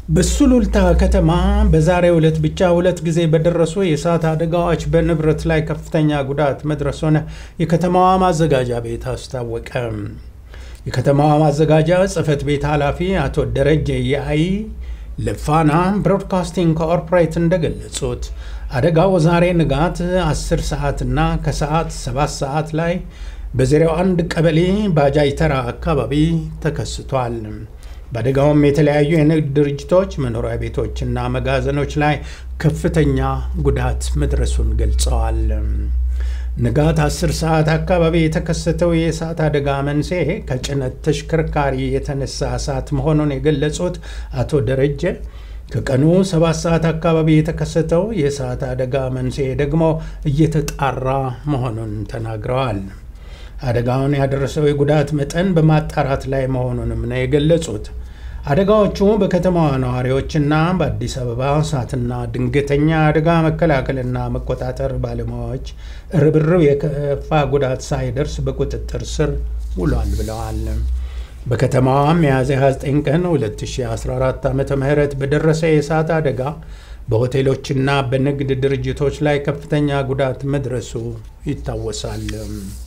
በሱሉልታ ከተማ በዛሬው ዕለት ብቻ ሁለት ጊዜ በደረሱ የእሳት አደጋዎች በንብረት ላይ ከፍተኛ ጉዳት መድረሱን የከተማዋ ማዘጋጃ ቤት አስታወቀ። የከተማዋ ማዘጋጃ ጽሕፈት ቤት ኃላፊ አቶ ደረጀ ያይ ለፋና ብሮድካስቲንግ ኮርፖሬት እንደገለጹት አደጋው ዛሬ ንጋት 10 ሰዓት እና ከሰዓት 7 ሰዓት ላይ በ01 ቀበሌ ባጃጅ ተራ አካባቢ ተከስቷል። በአደጋውም የተለያዩ የንግድ ድርጅቶች፣ መኖሪያ ቤቶችና መጋዘኖች ላይ ከፍተኛ ጉዳት መድረሱን ገልጸዋል። ንጋት 10 ሰዓት አካባቢ የተከሰተው የእሳት አደጋ መንስኤ ከጭነት ተሽከርካሪ የተነሳ እሳት መሆኑን የገለጹት አቶ ደረጀ ከቀኑ 7 ሰዓት አካባቢ የተከሰተው የእሳት አደጋ መንስኤ ደግሞ እየተጣራ መሆኑን ተናግረዋል። አደጋውን ያደረሰው የጉዳት መጠን በማጣራት ላይ መሆኑንም ነው የገለጹት። አደጋዎቹ በከተማዋ ነዋሪዎችና በአዲስ አበባ እሳትና ድንገተኛ አደጋ መከላከልና መቆጣጠር ባለሙያዎች ርብርብ የከፋ ጉዳት ሳይደርስ በቁጥጥር ስር ውሏል ብለዋል። በከተማዋ ሚያዝያ 29 ቀን 2014 ዓ ም በደረሰ የእሳት አደጋ በሆቴሎችና በንግድ ድርጅቶች ላይ ከፍተኛ ጉዳት መድረሱ ይታወሳል።